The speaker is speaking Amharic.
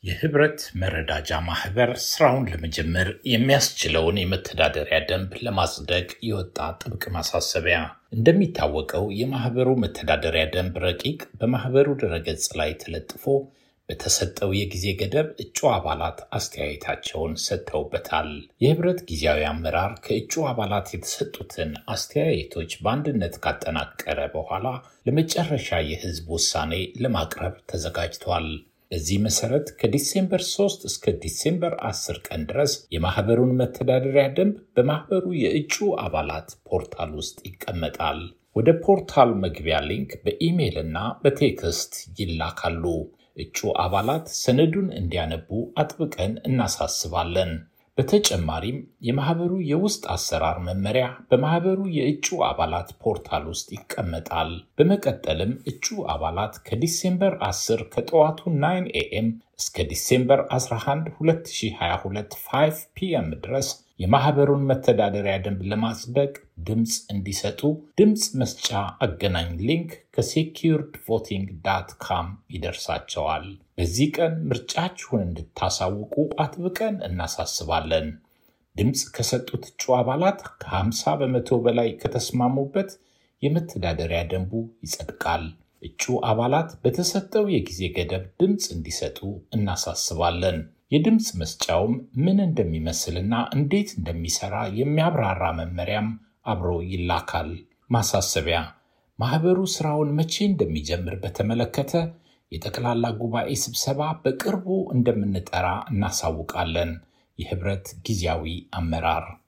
የህብረት መረዳጃ ማህበር ስራውን ለመጀመር የሚያስችለውን የመተዳደሪያ ደንብ ለማጽደቅ የወጣ ጥብቅ ማሳሰቢያ። እንደሚታወቀው የማህበሩ መተዳደሪያ ደንብ ረቂቅ በማህበሩ ድረገጽ ላይ ተለጥፎ በተሰጠው የጊዜ ገደብ እጩ አባላት አስተያየታቸውን ሰጥተውበታል። የህብረት ጊዜያዊ አመራር ከእጩ አባላት የተሰጡትን አስተያየቶች በአንድነት ካጠናቀረ በኋላ ለመጨረሻ የህዝብ ውሳኔ ለማቅረብ ተዘጋጅቷል። በዚህ መሰረት ከዲሴምበር 3 እስከ ዲሴምበር 10 ቀን ድረስ የማህበሩን መተዳደሪያ ደንብ በማህበሩ የእጩ አባላት ፖርታል ውስጥ ይቀመጣል። ወደ ፖርታል መግቢያ ሊንክ በኢሜይል እና በቴክስት ይላካሉ። እጩ አባላት ሰነዱን እንዲያነቡ አጥብቀን እናሳስባለን። በተጨማሪም የማህበሩ የውስጥ አሰራር መመሪያ በማህበሩ የእጩ አባላት ፖርታል ውስጥ ይቀመጣል። በመቀጠልም እጩ አባላት ከዲሴምበር 10 ከጠዋቱ 9 ኤኤም እስከ ዲሴምበር 11 2022 5 ፒኤም ድረስ የማህበሩን መተዳደሪያ ደንብ ለማጽደቅ ድምፅ እንዲሰጡ ድምፅ መስጫ አገናኝ ሊንክ ከሴኪርድ ቮቲንግ ዳት ካም ይደርሳቸዋል። በዚህ ቀን ምርጫችሁን እንድታሳውቁ አጥብቀን እናሳስባለን። ድምፅ ከሰጡት እጩ አባላት ከ50 በመቶ በላይ ከተስማሙበት የመተዳደሪያ ደንቡ ይጸድቃል። እጩ አባላት በተሰጠው የጊዜ ገደብ ድምፅ እንዲሰጡ እናሳስባለን። የድምፅ መስጫውም ምን እንደሚመስልና እንዴት እንደሚሰራ የሚያብራራ መመሪያም አብሮ ይላካል። ማሳሰቢያ፣ ማህበሩ ስራውን መቼ እንደሚጀምር በተመለከተ የጠቅላላ ጉባኤ ስብሰባ በቅርቡ እንደምንጠራ እናሳውቃለን። የህብረት ጊዜያዊ አመራር